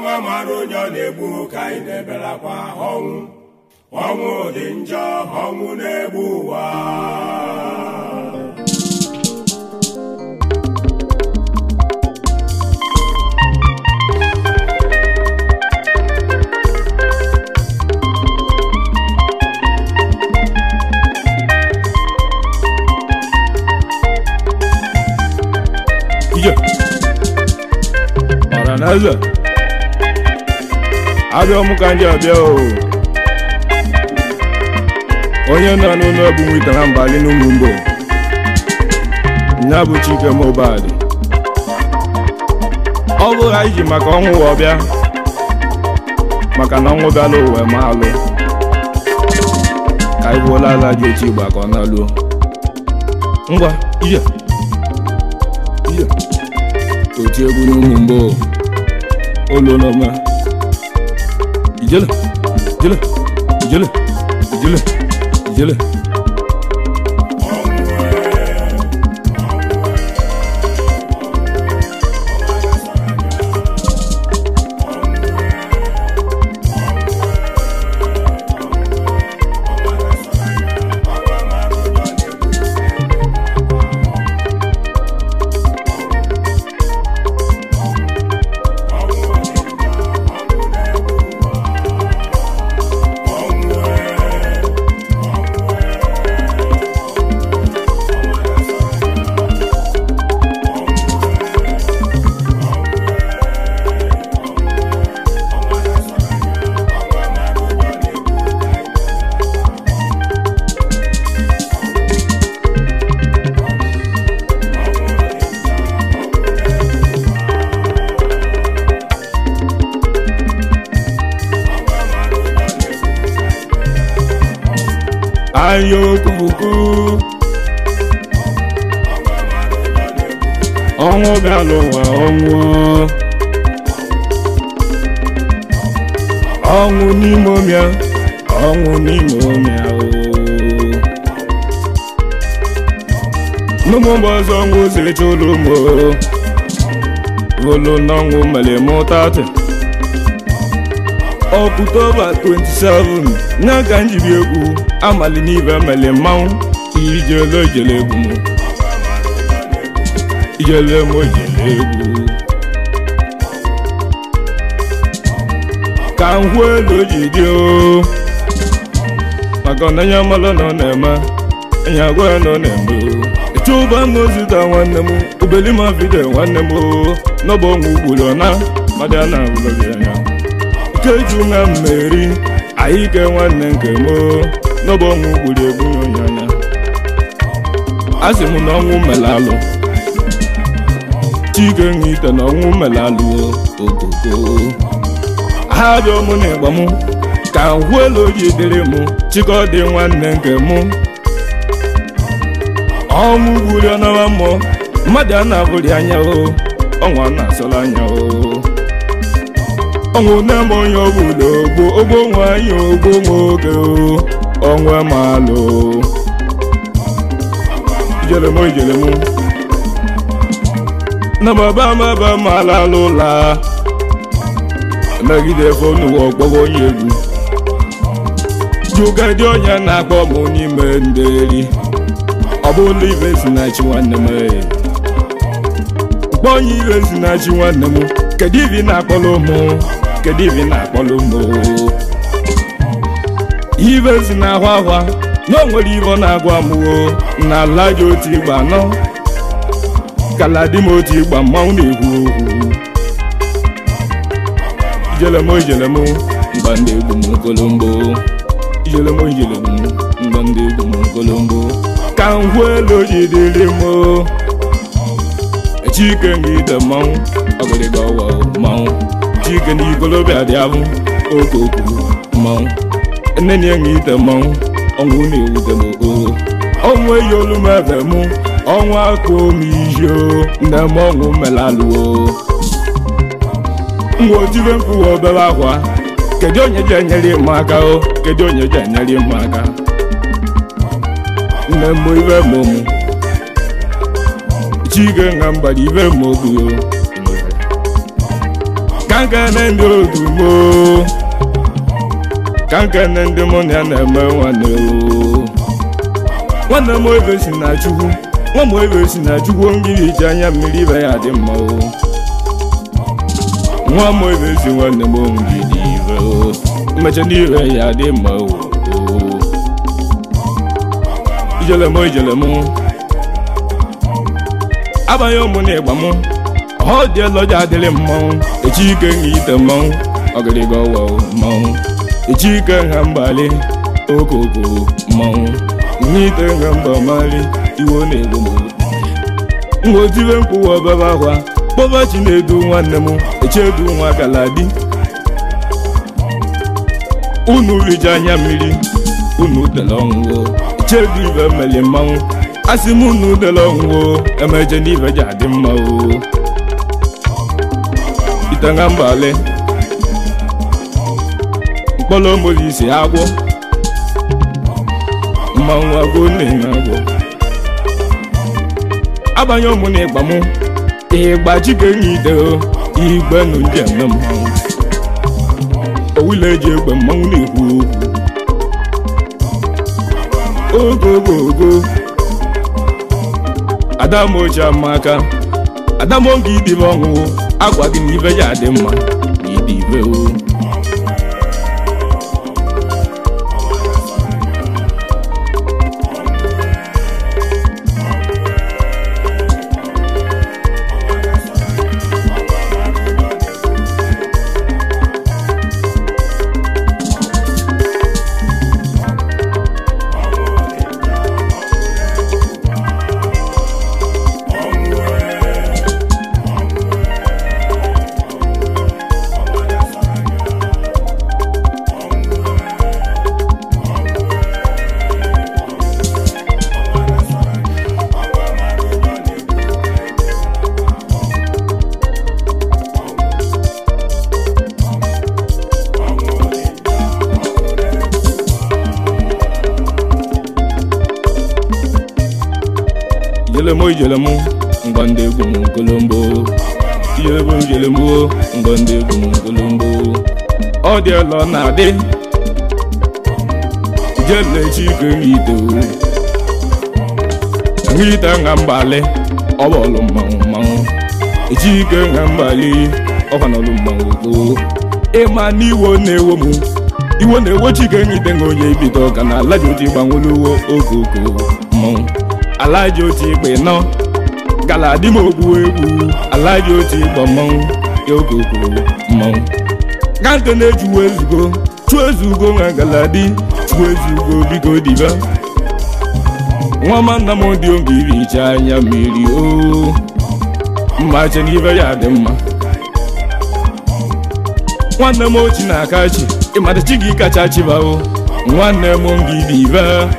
ọnwa mara onye ọ na-egbu ka anyị na-ebelakwa ọnwụ ọnwụ dị njọ ọnwụ na-egbu ụwa ije ọra na eze abịa ọmụ ka ndị abịa o onye nọ n'ụlọ bụ nwita na mbali n'ụmụ mgbo nya bụ chike mobad ọ bụrụ anyị ji maka ọnwụ ụwa bịa maka na ọnwụ bịala ụwa ma alụ ka anyị gbuola ala ji otu igba ka ọ na-alụọ ngwa ije ije oti egwu n'ụmụ mgbo ụlọ n'ọma ijele ijele ijele ijele ijele anya okuku ọnwụ bịala ụwa ọnwụ ọnwụ n'ime ọmịa ọnwụ n'ime ọmịa o n'ụmụ mgbe ọzọ ọnwụ siri chụlụ mụ olu n'ọnwụ mere mụtatị ọktoba 27 nya ka njibi egwu amali n'ibe mele mmanwụ ijele ijele egwu m ijele m ijele egwu ka nhụ elu ji dị o maka na onye mmalụ nọ na-eme onye agwa ya nọ na-eme o chụba m ozita nwanne m ubelima vide nwanne m o n'ọbụ ọnwụ ugboro na mmadụ a na-abụlọgị anya keju na mmeri anyị ke nwanne nke m n'ọbụ ọnwụ gburu egbu onyanya a sị m na ọnwụ melalụ chike nwe ite na ọnwụ melalụ okoko ha bịa mụ na ịgba m ka nhụ elu ji dịrị m chikọdị nwanne nke m ọnwụ gburu ọnara mmụọ mmadụ a na-abụrị anya o ọnwa na-asọrọ anya o ọnwụ na-eme onye ọbụla ogbo ogbo nwanyị ogbo nwoke ọnwa malụ ijelem ijelem na baba maba mala lụla megide fonu ọgbọgọ onye egwu jugadi onye na-akpọ m n'ime nderi ọ bụla ibe si na chi nwanne m kpọọ onye ibe si na chi nwanne m kedu ibe ị na-akpọrọ ụmụ kedu ibe ị na-akpọrọ ụmụ ibe si na-ahwa ahwa na o nwere ibe ọ na-agwa mụo na ala ji otu igba anọ kala di m otu igba mmanwụ na-ekwu okwu ijelem ijelem mgba ndị egwu m kolombo ijelem ijelem mgba ndị egwu m kolombo ka ngwu elu ji dịrị m chike ngide mmanwụ ọgịrịga ọwa mmanwụ chike na igolobịa dị abụ okoko mmanwụ nne na enwe ite mmanwụ ọnwụ na-ewute m oo ọnwụ eyi olu m ebe mụ ọnwụ akụ m ihe nne m ọnwụ melalụo ngwa otibe mkpụwa obere akwa kedu onye ji enyere m aka o kedu onye ji enyere m aka nne m ibe m mụ chike nga mgbada ibe m oguo ka ka nkene ndị otu moo ka nkene ndị mụ na ya na-eme nwanne o nwanne m ebe si na chukwu nwa m ebe si na chukwu ngiri ji anya mmiri ibe ya dị mma o nwa m ebe si nwanne m ngiri ibe o mmecha n'ibe ya dị mma o ijele m ijele m abanye ụmụ na ịgba m ọ dị eloja adịrị mmanwụ echi ike nha ite mmanwụ ọgịrịga ọwa mmanwụ echi ike nha mgbali okoko mmanwụ nha ite nha mba mali iwo na-egbu m mgbotibe mkpụwa ọbebe akwa kpọba chi na-edu nwanne m echedu nwa galadi unu rija anya mmiri unu dele ọṅụṅụ echedu ibe mmeli mmanwụ asị m unu dele ọṅụṅụ emeje n'ibe ji adị mma o itanga mbale mkpọrọ molisi agwọ mmanwụ agwọ na-enye agwọ abanye ụmụ na ịgba mụ ịgba chike nye ide igbe nụ ndị eme mmanwụ owile eji egbe mmanwụ na-ekwu okwu ogo ogo ogo adamochi amaka adamoge idibe ọṅụṅụ agwa gị na ibe ya dị mma na ịdị ibe o ijelemo ijelemo ngwa ndị egwu m nkolombo ijelemo ijelemo ngwa ndị egwu m nkolombo ọ dị ọlọ na-adị jele chike ngite ngite nga mgbali ọ bụ ọlụ mmanwụ mmanwụ echike nga mgbali ọkwanọlụ mmanwụ koo ịma n'iwo na-ewo m iwo na-ewo chike ngite nga onye ibido ka na ala ji oti gbanwelu okoko mmanwụ alaji otu igbe nọ gala dị m ogbu egwu alaji otu igbe mmanwụ ya okoko mmanwụ ka nke na-ejuwa ezugo chụọ ezugo nwa galadi chụọ ezugo biko diba nwa nna m dị oge iricha anya mmiri o mmache n'ibe ya dị mma nwanne m ochi na-aka chi ịmata chi gị kacha chibao nwanne m ngị dibe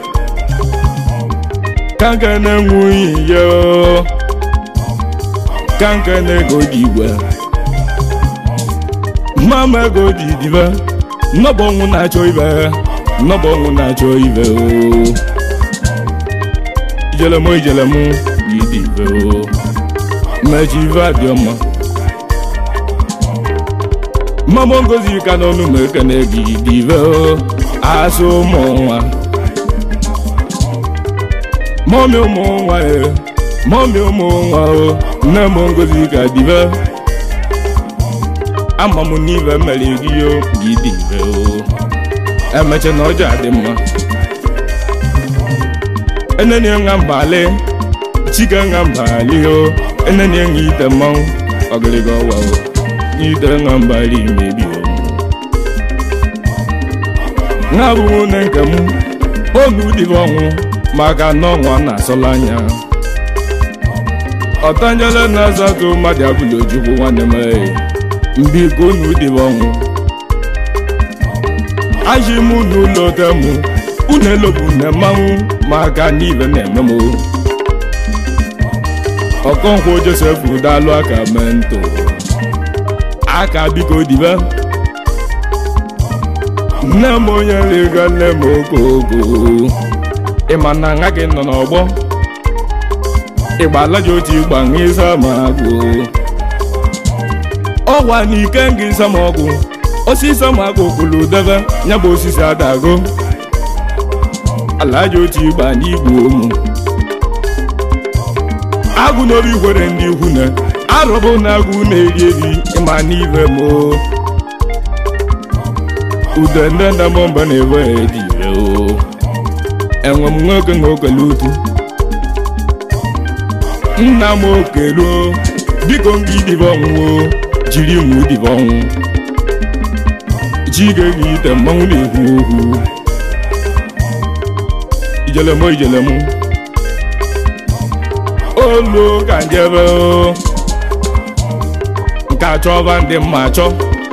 kanka na-enweghị ya kanka na-ego dị igwe mama ego dị dibe nnọbụ ọnwụ na-achọ ibe nnọbụ ọnwụ na-achọ ibe o ijelemo ijelemo gị dị ibe o mmechi ibe adị ọma mama ngozi ka n'ọnụ ma ekene gị dị ibe o asụ ụmụ nwa mọmi ụmụ nwa e mọmi ụmụ nwa o nne m ngozi ka dibe ama m n'ibe mere gị o gị dibe o emecha na ọjọọ adị mma enenye nga mbali chike nga mbali o enenye nga ite mmanwụ ọgịrịga ọwa o ite nga mbali mebi o nga bụ nwunye nke m onu dibe ọnwụ maka na ọnwa na-asọla anya ọtanjele na-azatụ mmadụ abụla ojukwu nwanne m mbiko unu dịbe ọnwụ aji m n'ụlọ tem unu elopụ na mmanwụ maka n'ibe na-eme m ọkọnkwụ josef dalụ aka mento aka biko dibe nne m onye rịga nne m okoko ịma na nha gị nọ n'ọgbọ ịgba ala ji otu ịgba nha ịsa ma agụ ọwa na ike ngị nsamọgwụ osisi ọmagụ kwuru debe ya bụ osisi adago alaja otu ịgba n'igwe ụmụ agụ n'obi gwere ndị ikwu na arụbụ na agụ na-eri eri ịma n'ibe m ude ndị ndamọ mba na-ewe dị ire o enwe m nwoke na okele utu nna m okeluo biko m gị dịbe ọnwụwo jiri m dịbe ọnwụ chike gị ite mmanwụ na-ekwu okwu ijelemo ijelemo olu ka njebe o nke achọba ndị mma achọ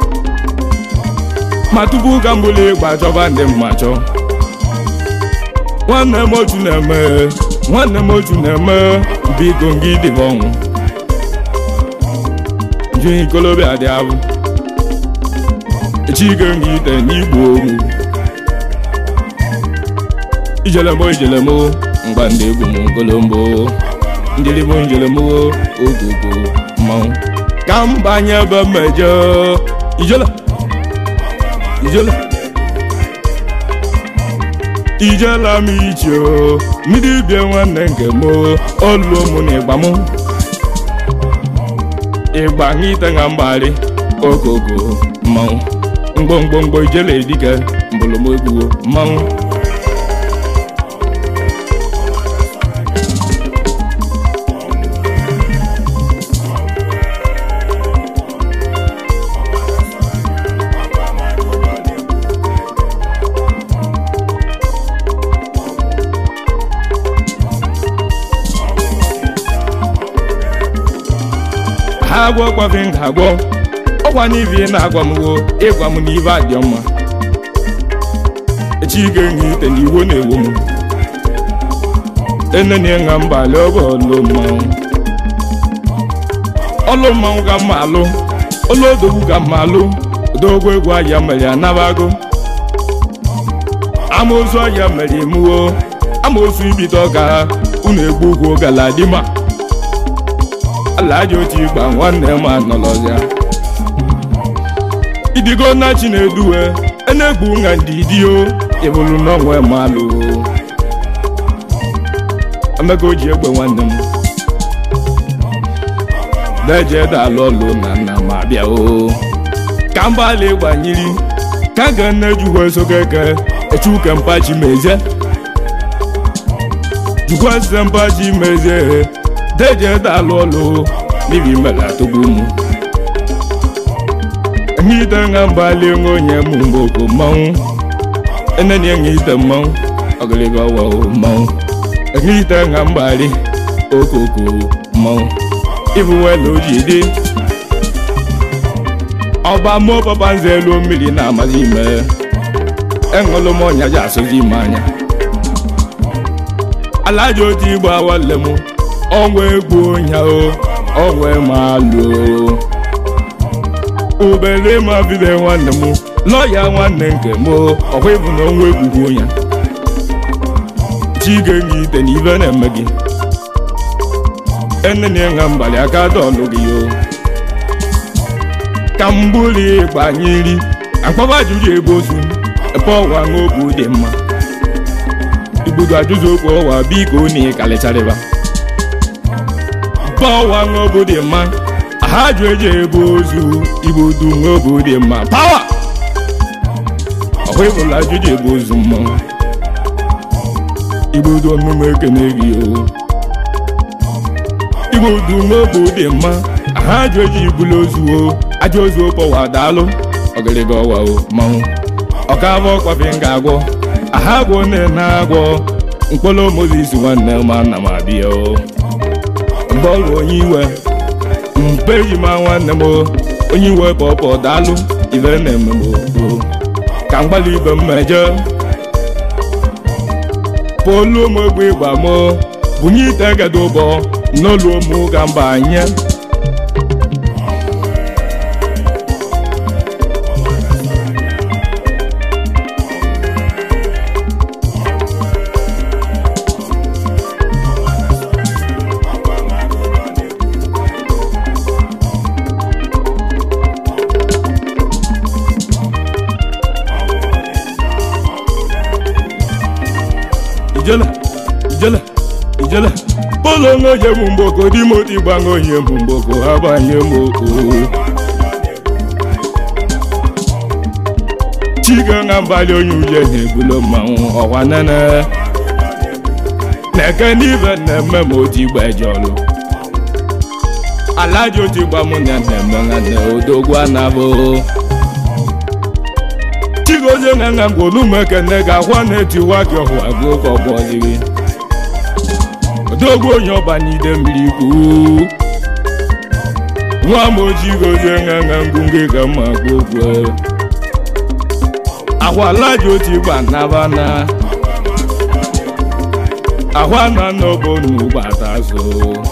ma tupu ka mbụli ịgba achọba ndị mma achọ nwanne m otu na-eme nwanne m otu na-eme biko gị dịbe ọnwụ ji ikolobịa dị abụ chike gị ite n'igbo ogwu ijelemo ijelemo mgba ndị egwu m kolombo njelimo njelemo ogogo mmanwụ ka m banye ebe mmejọ ijele ijele ijela m iche o mmiri bie nwanne nke m oluo mụ na ịgba m ịgba ite na mgbari ogogo mmanwụ mgbomgbomgbo ijele edike mbụlụmegbuo mmanwụ ha agwọ gwafe m ga-agwọ ọgwa n'ibi na-agwa m wo ịgwa m n'ibe adị mma chike nye ite n'iwo na-ewo m enene nga mbalị ọbụ ọlụ mmanwụ ọlụ mmanwụ ka mma alụ ọlụ odogwu ka mma alụ odogwu egwu ahịa mere anabago amaozu ahịa mere emuwo amaozu ibite ọka unu egbu ugwu galadima alaja otu ịgba nwanne m anọlọzịa idigo na chineduwe enegbu nga ndidio ịbụrụ n'onwe malụ emeka o ji egbe nwanne m deje dalụ ọlụ na nna m abịa o ka mbalị gbanyiri ka ga nne jukwa sokeke echuke mpachi mezie jukwa site mpachi mezie deje dalụ ọlụ n'ibi mela tugbu mụ ngite nga mbali onye mụ mboko mmanwụ eneni ngite mmanwụ ọgịlịga ọwa mmanwụ ngite nga mbali okoko mmanwụ ibu welu ojidi ọba mụ papa nze elu mmiri na-amaghị ime enwelu m ọnya ji asụzi ime anya alaja otu igbo awale m ọnwa egwu onya o ọnwa malụ obere ma bido nwanne m lọya nwanne nke m ọkwa ịbụ na ọnwa egwugwu onya chige gị ite na ibe na-eme gị enene nga mbalị aka dọlụ gị o ka mbuli gbanyeri akpọba ajụjụ ebe ozu ebe ọwa ṅobu dị mma igbudu ajụjụ okwu ọwa biko na ịkalịcharịba ọwa ṅobu dị mma ha jụ eji ebe ozu igbudu ṅobu dị mma pawa ọkwa ịbụla ajụjụ ebe ozu mmanwụ igbudu omume ekene gị o igbudu ṅobu dị mma ha jụ eji ibulu ozu o aja ozu pọwa daalụ ọgịrịga ọwa o mmanwụ ọkavọ kwafe m ga-agwọ aha gwọ nne na-agwọ mkpọrọ mozis nwanne m ana m abịa o bọọlụ onye iwe mpe ji ma nwanne m onye iwe pọpọ daalụ ibe na-eme m o ka mgbalị ibe m meje polu m egbe ịgba m bunye ite gado ụbọ n'olu m ga mba anye ijele ijele ijele polo onye bụ mgboko di moti gbanwe onye bụ mgboko ha gbanye m okwu chiga na mbalị onye uje na-ebulo mmanwụ ọwa nene na-eke n'ibe na-eme ma oti gbejọlụ alaji oti gba mụ na na-eme nwanne odogwu anabụ chigozie na nna ngwolumekene ga-akwa na-etiwa gị ọhụ agụ ka ọ bụọziri odogwu onye ọbanide mmiri kwu nwa m ojii gozie na nna ngwungị ka mma gwa okwu ahụ alaji oti gba nabana ahụ ana n'obo gbata so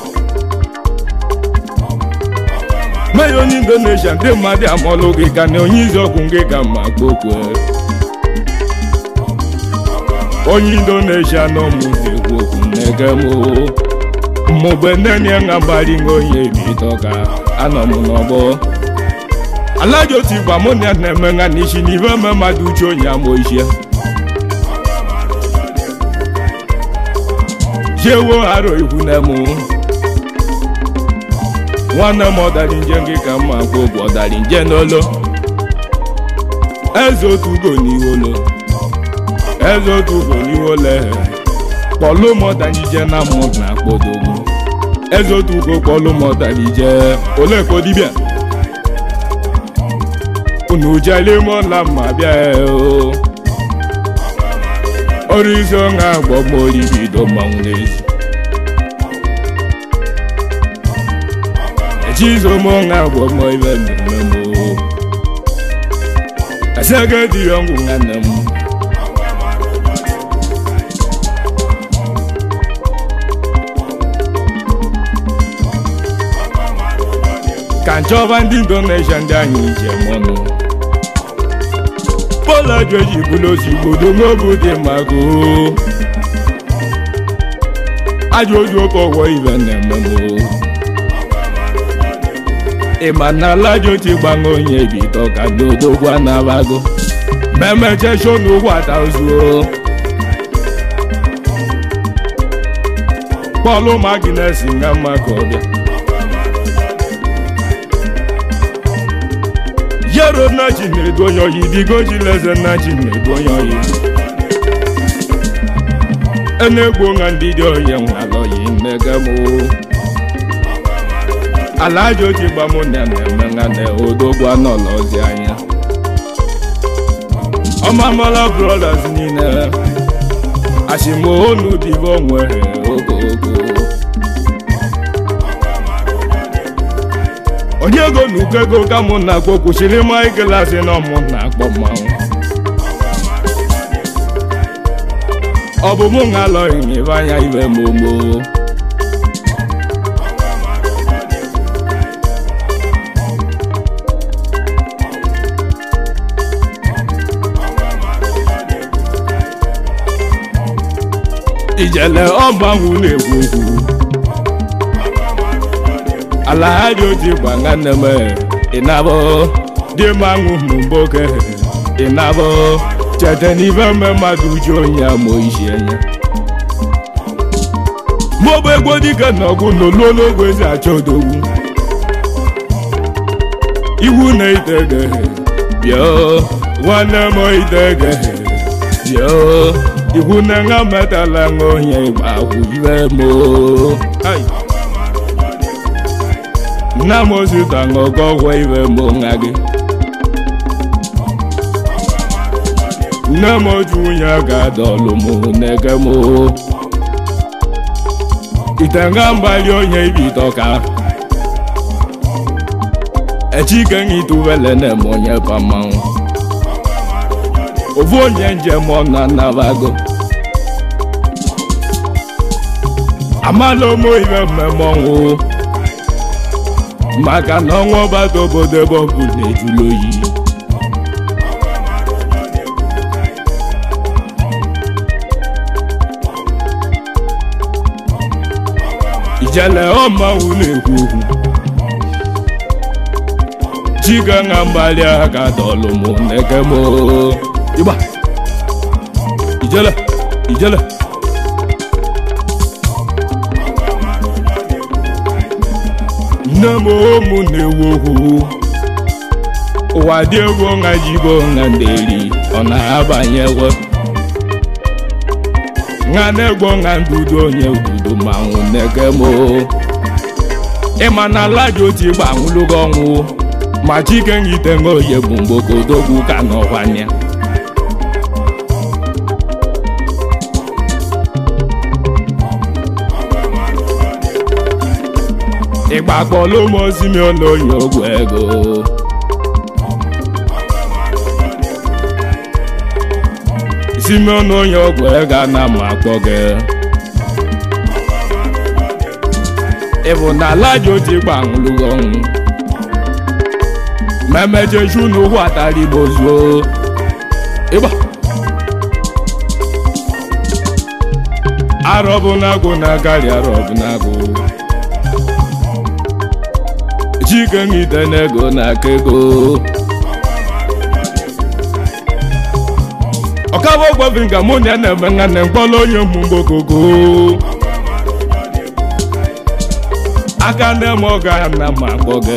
meya onye indonesia ndị mmadụ amụọlụ gị ka na onye iziọgwụ gị ka mma gbokwe onye indonesia nọ mụ na-ekwu okwu na-ege m mgbe nnenye nga gbari nga onye ebido ka anọ m n'ọgbọ alaji otu igba mụ na ya na-eme nga n'isi n'ihe eme mmadụ uche onye amụ ichie jewo aro ihu na mụ nwanne m ọdari nje gị ka mma gwa ogwu ọdari nje n'olo eze otu ugo n'iwolo eze otu ugo n'iwolo kpọlụ m ọdari je na mụ na akpọdogwu eze otu ugo kpọlụ m ọdari je ole ka dibịa unu jele m ọla mma bịa o ọrụ isi ọṅa agbọ m oribido mmanwụ n'ezi echizomonga gwomo ibe mmemme o asege dị ọngwụ nwanne m ka nchọba ndị indonesia ndị anyị njem ọnụ polo joji bụrụ ozigbodo n'obu dị maka o ajọ oji oke ọgwọ ibe na-eme m o ịma na alaji ti gbanwe onye bido ka n'odogwu anabago memechecho n'ụgwọ atazuo pọlụ maginesi nga mma ka ọ bịa yero nnachi na-edu onye oyi digoji leze nnachi na-edu onye oyi enegbo nga ndị dị onye nwalọyi mmegamo alaji oji gba mụ na na-eme nga na odogwu anọlọzi anya ọmamala brothers niile ashimoonu dibe onwere ogogo onye ego na uko ego ka mụ na-akpọ kwụsịrị ịma igelasị na ọmụ na-akpọ mmanwụ ọ bụ mụ nga alọghị n'ibe anya ibe momo ijele ọgbanwu na-ekwu okwu alahaji oji gba nwanne m ịnabụ dị manwụ mgboke ịnabụ chete n'ibe mme mmadụ uju onye amụ isi anya maọbụ egwu dike na ọgụ n'olu n'ogwe ezi achọ odogwu iwu na itege bịa nwanne m itege bịa iwu na nga metala nga onye igba ahụ iwe mo nna m ozita ṅụkọ ọgwọ iwe mbụ nwa gị nne m oju nwunye ga-adọlụ m n'ege m ite nga mgbali onye ibitọ ka echike ngitubele na-eme onye pamanwụ ofu onye njem ọ na nnabago amala ụmụ ibe mmemme ọnwụ maka na ọnwa ọgbata obodo ebe ọ bụ na-ejulu oyi ijele ọmanwụ na-ekwu okwu chiga na mgbali aka dọlụ mụ na-eke m ịgba ijele ijele nne m ụmụ na-ewu okwu ụwa dị egwu nha jibo nha nderi ọ na-abanyewo nha na-egbo nha ndudu onye ududo manwụ na-eke m ịma na ala ji otu ịgba anwụlụgo ọnwụ ma chike ngite nha oye bụ mgbokodogwu ka n'ọkwanya ịgba kpọlụ m ozimion onye ogwu ego simeon onye ọgwụ ego ana m akpọ gị ịbụ na ala ji otu ịgba anwụlụgo ọnwụ ma emejeju n'ụkwụ atara igbo zuo ịgba arọbụnagụ na-agari arọbụnagụ chike ngide n'ego na-aka ego ọkaba ogwebi nga mụ na ya na-eme nwanne mkpọrọ onye mgbogogo aka nne m ọga na ma akpọ gị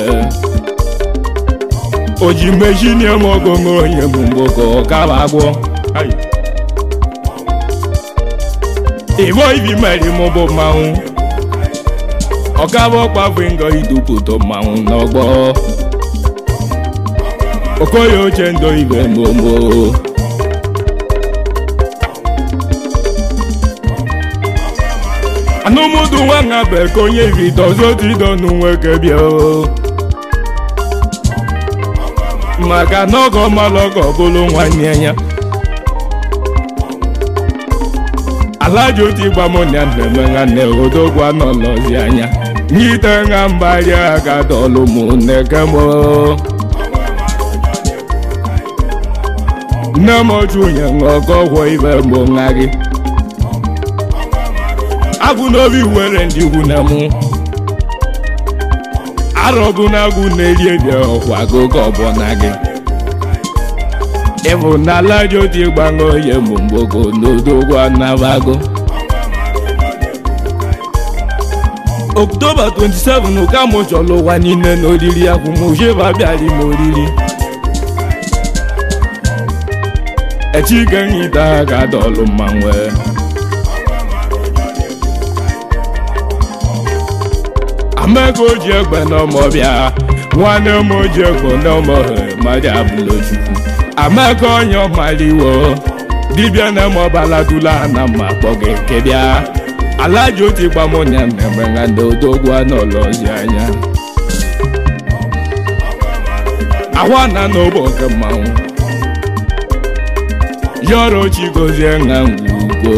o ji mejini m ogongo onye mgbogo ọkaba agwọ igbo ibi meri m bụ mmanwụ ọkaba ọkpabụ ngo idupụta mmanwụ n'ọgbọ okoye oche ndo ibe momo anụmụdụ nwa nha bụ ka onye bidozotido n'nwoke bịa maka na ọgọ mmalụ ọgọ bụrụ nwanne ya alaji otu ịgba m na mmemme nwanne odogwu anọlọzi anya nyite nha mgbari aga dọlụ m nneke m nne m ochunye ṅụọkọ gwọ ibe mbụ nwa gị agụ n'obi were ndị ikwu na mụ arọgụ na agụ na-eri eri ọkwa agụgọ ọbụna gị ịbụ na alaji otu ịgbaṅụ onye mbụ mgbogo n'odogwu anabago oktoba 27 ka mụ chọrọ ụwa niile n'oriri akwụmụjeba bịara ime oriri echike nhita ga-adọlụ mmanwụ amaka oji egbe n'ọmọbịa nwanne m oji egbe n'ọmọhe mmadụ abụlọchukwu amaka onye ọmaliwo dibịa na mọbaladula na mma kpọ gị kebịa alaji otu gbamonya na-eme na ndị odogwu anọlọzi anya ahwa na n'obo nke mmanwụ yọrọ chigozie na ngwugo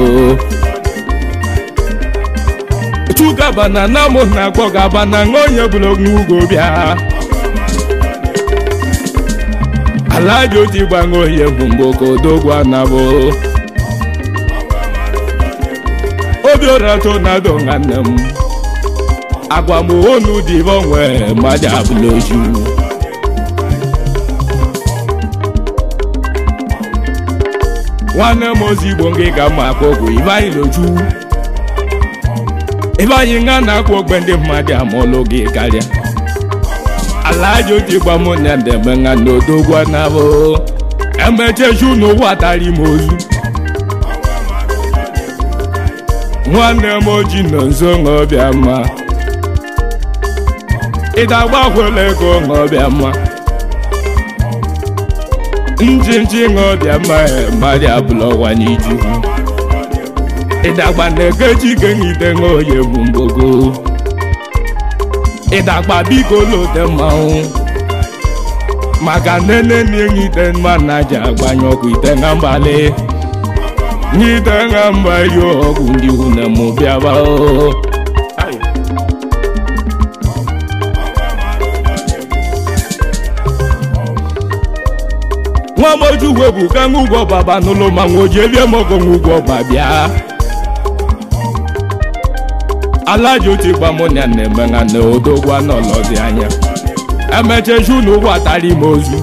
chukabana na mụ na akpọ gabana na onye bụrụ n'ugo bịa alaji otu gbanwe onye bụ mgboko odogwu anabụ obi ụra tonado nwanne m agwa m onu dị onwe mmadụ abụla oju nwanne m ozigbo gị ga mma akpọ ogwu ibeanyị n'oju ebe anyị nga na-akwụ ogbe ndị mmadụ amụọlụ gị karịa alaji otu gba mụ na ndeme nga n'odogwu anabụ emecheju n'ụwa tara ime ozu nwanne m oji nọ nso ṅụọbịa mma ịdagbakwela ego ṅụọbịa mma njinji ṅụọbịa mma mmadụ abụla ọwa n'iju ịdagba na-ekechi kenyite ṅụoye bụ mgbogo ịdagba biko lote mmanwụ maka nene na-enyite mma na ji agbanye ọkụ ite na mbalị nyite na mba yo ọgwụ ndị une mụ bịaba o nwa moju webu ka ṅụgwọ baba n'ụlọ ma nwoji elie mogo ṅụgwọ ba bịa alaji otu gba mụ na na-eme na na odogwu anọlọzi anya emecheju n'ụgwọ atara ime ozu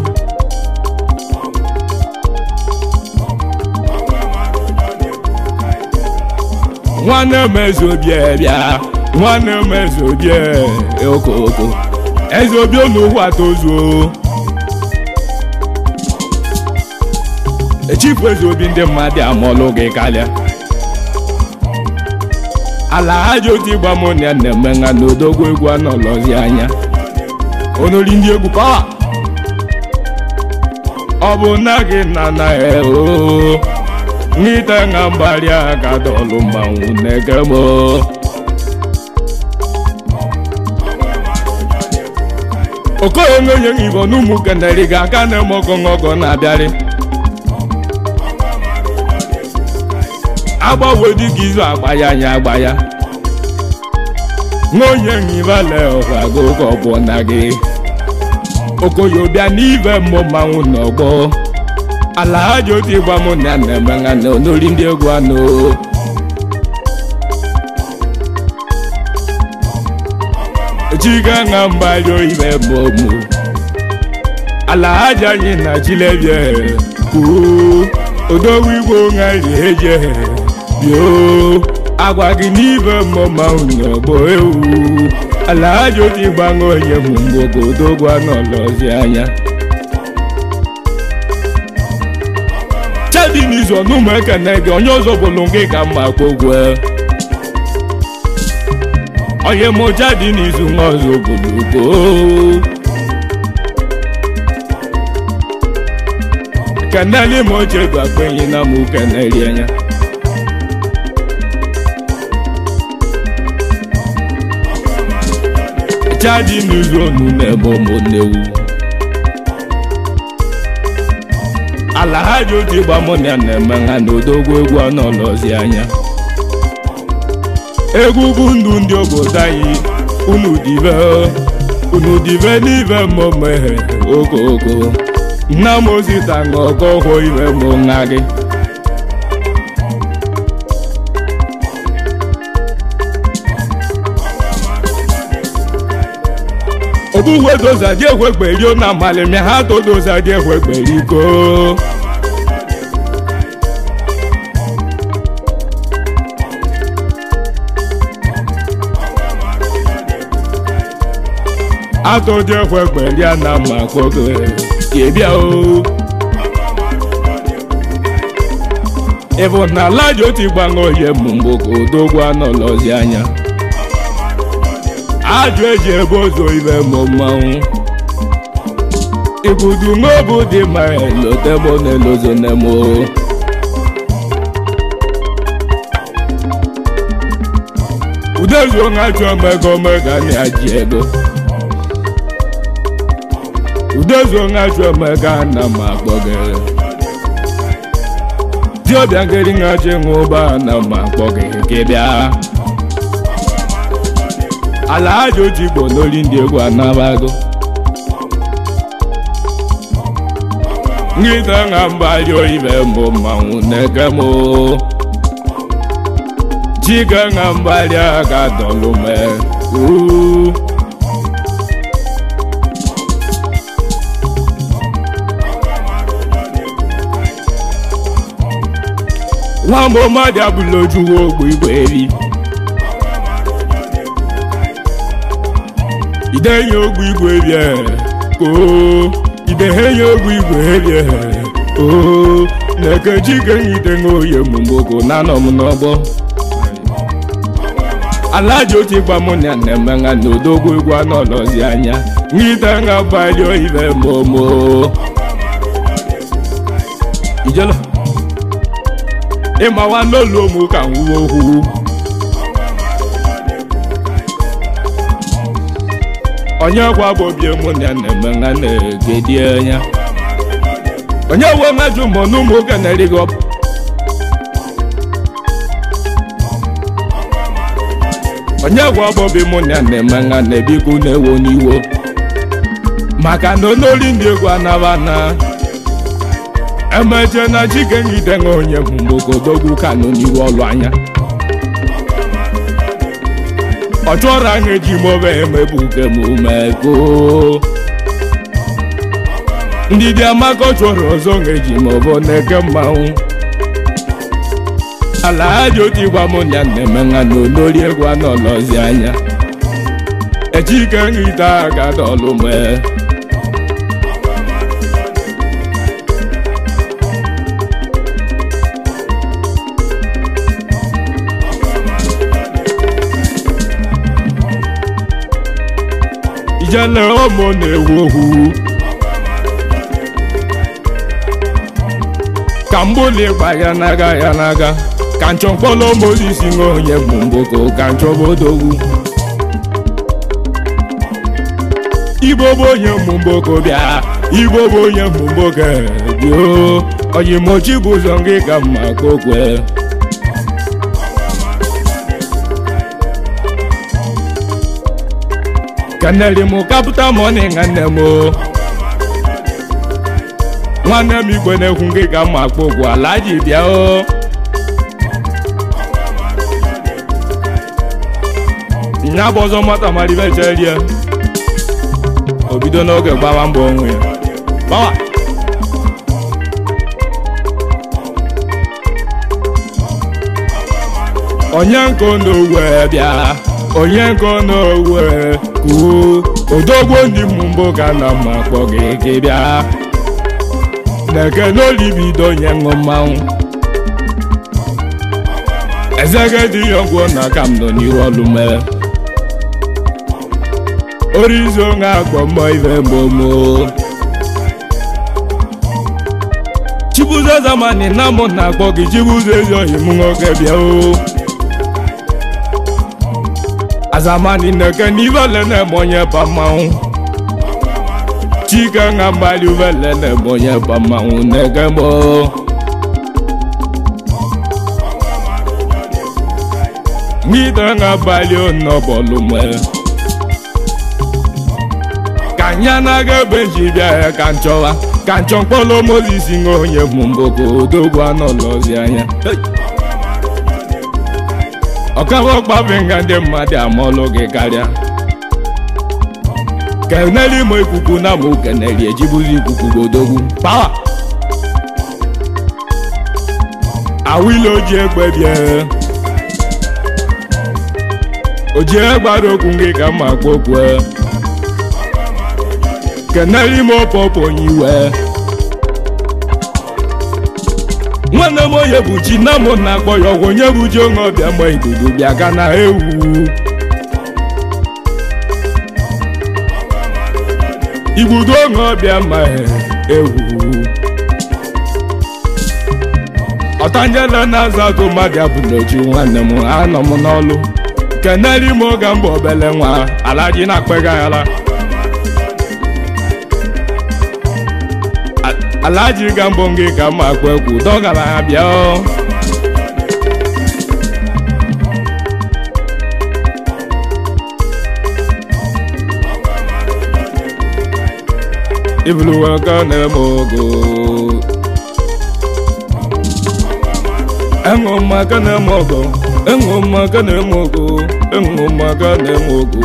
nwanne m eze obi bịa nwanne m eze obi e, okoko eze obi olugwu atozuo echifu eze obi ndị mmadụ amụọlụ gị karịa ala ha ji otu ịgba mụ na ya na-eme nha na odogwu egwu anọlọzi anya onori ndị egwu pawa ọ bụ nna gị na na oo n'ite nha mgbari aka dọlụ mmanwụ na-ege m okoye nwenye igbo n'ụmụ keneri ga aka na-eme ọgọngọgọ na-abịarị agbanwe dịka izu agba ya anya agba ya nwaonye nhibale ọgwago ka ọ bụ na gị okoye bịa n'ibe mmụ mmanwụ n'ọgbọ ala ha ji otu ịgba mụ na na-eme nha na onori ndị egwu anụ chiga nga mgbali oyibe mmụmụ ala ha ji anyị na chilebie kwuo odogwu igwe ṅari eje bio agwa gị n'ibe mmụmanwụ n'ọgbọ ewu ala ha ji otu ịgbanwe onye mụ mgbogo odogwu anọlọzi anya chedi n'izu ọnụmụ ekene gị onye ọzọ bụlụ gị ka mma kpogwe onye mụcha dị n'izu nwa ọzọ bụlụgo keneli ma oche bụ akpenyi na mụ keneli anya chadi n'izu onu na-ebe ụmụnnewu ala ha ji otu ịgba mụ na ya na-eme ha na odogwu egwu anọlọzi anya egwu bụ ndụ ndị obodo anyị unu dibe unu dibe n'ibe mmemme okoko nna m osita nga ọkọ hụ ibe mbụ nwa gị ogbugwe doza dị ekwegberi na amalịmịa ha todoza dị ekwegberi ko atụdị ekwegberi a na mma kwogo bịa o ịbụ na ala ji otu ịgbanwe oye mgbe ka odogwu anọlọzi anya ajụ eji ebe ozo ibe mụ mmanwụ igudu n'obu dị ma elotebo na-elozo nemo udezuo nga chụọ mego mega na-aji ego udezuo nga chụọ mega na ma akpọgere diọbịa ngeri nga chi ṅụba na ma akpọgere gị bịa ala aja oji igbo n'oli ndị egwu anabago ngịta nga mgbali oyibe mbụ mmanwụ na-eke m chike nga mgbali aka dọlụ me nwamba mmadụ abụla ojuwo ogbo igwe eri idenye ogbu igwe bịa ko idehenya ogbu igwe bịa o na-ekechi kenyite n'oye mgboko na anọ m n'ọgbọ ala ji otu ịgba mụ na na-eme nga na odogwu egwu anọlọzi anya ngite nga bali oyibe momo ijelo ịmawa n'olu ụmụ ka nwuwe okwu onye gwa bụ obi mụ na na-eme nga na-egedi anya onye we ngaju mụ na ụmụ oge na-erighị ọbụ onye gwa bụ obi mụ na na-eme nga na-ebikwu na-ewo n'iwo maka na onoli ndị egwu anaba na emeche na chike ngide nga onye bụ mgbogodogwu kanụ n'iru ọlụ anya ọ chọrọ anyị eji mobe emebu kemumeko ndidi amaka chọrọ ọzọ ngeji maọbụ na-eke mmanwụ ala aja otu gwa m na na-eme nha na olori egwu anọlọzi anya echike nghita aga dọlụ mee ijele ụmụ na-ewu okwu ka mgbuli gba ya n'aga ya n'aga ka nchọ mkpọrọ mozis nwe onye bụ mboko ka nchọbodogwu igbo bụ onye mgboko bịa igbo bụ onye mgboko bio oyimochi bụ ụzọ gị ka mma kokwe kaneli m kapụta mọni nwanne m nwanne m igwe na-ekwu gị ka mma akpọ okwu ala ji bịa o nya bụ ọzọ mata maribe cherie o bido n'oge gbawa mbọ onwe ya gbawa onye nke n'owe bịa onye nke n'owe kwuo odogwo ndị mbụ ga na mma kpọ gị gị bịa na-eke n'olibido onye ṅụ mmanwụ ezege dị ya ọgwụ na ka m nọ n'ihu ọlụ mere orizo nga akpọ mbọ ibe mgbomo chibuzo zamani na mụ na-akpọ gị chibuzo ezi ohi m nwoke bịa o azamani neke n'ivele na-eme onye pa mmanwụ chike nga mgbali uvele na-eme onye pa mmanwụ neke mo ngide nga bali onobolu nwere ka nya na-aga ebe ji bịa ya ka nchọwa ka nchọ mkpọrọ mozis nwe onye bụ mboko odogwu anọlọzi anya ọkaba ọkpafe nga ndị mmadụ amọlụ gị karịa keneli ma ikuku na ma keneli ejibuzi ikuku godogwu pawa awile oji egbe bịa oji egbara okwu gị ka mma kpokwe keneli ma ọpọpọ onye iwe nwanne m onye bụ chi na mụ na-akpọ ya ọgwụ onye bụ ji onye ọbịa ma ikuku bịa ga na ewu igbudo onye ọbịa ma ewu ọtanjele na-aza atụ mmadụ abụ n'ochi nwanne m anọ m n'ọlụ keneli m oge mbụ obele nwa alaji na-akpegaghara alaji ga mbụ gị ka mma akpa egwu dọgara ha bịa ibuluwa ka na-eme ogo enwe mmaka na-eme ogo enwe mmaka na-eme ogo enwe mmaka na-eme ogo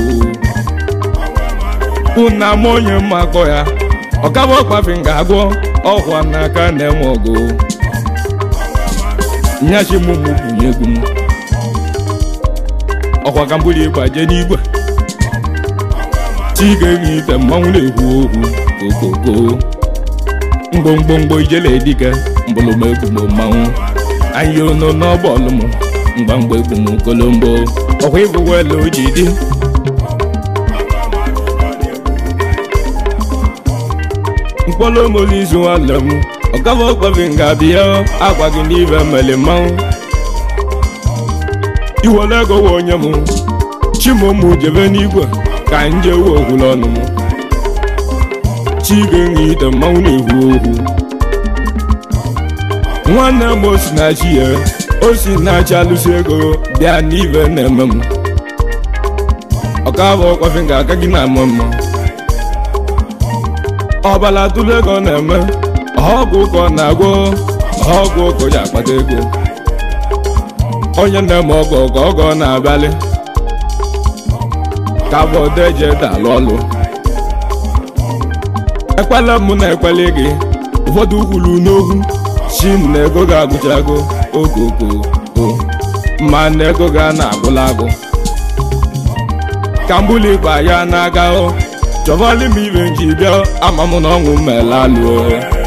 ụna m onye mma akpọ ya ọkaba ọkpafi nga agwọ ọkwa n'aka na-enwe ọgụ nyachi m mụ bunye egwu m ọkwa ka mbuli gbaje n'igwe chike gị ite mmanwụ na-ekwu okwu okoko mgbomgbomgbo ijele dike mbụlụm egwu m mmanwụ anyị ono n'ọbọọlụ m mgbamgba egwu m kolombo ọkwa ịbụ wele oji dị mkpọrọ molizu nwanne m ọkava ọkpafi nga bịa agwa gị n'ibe mmele mmanwụ iwere ego we onye m chimụmụ jebe n'igwe ka nje we okwulu ọnụ m chige nwe ite mmanwụ na-ekwu okwu nwanne m osi na chi ya osi na-achị alụsị ego bịa n'ibe na-eme m ọkava ọkpafi nga aka gị na-ama mma ọbala tụrụ ego na-eme ọgwụ ụkọ na-agwọ ọgwụ ụkọ ji akpata ego onye na-eme ọgọ ka ọgọ na-abalị ka bọdeje dalụ ọlụ ekwela m na ekwele gị ụfọdụ kwuru n'okwu si m na ego ga-agụchago okoko o ma na ego ga na-agwụla agụ ka mbuli ikpa ya na-aga o chọbali m ibe nji bịa ama m na ọṅụ mmelalụ o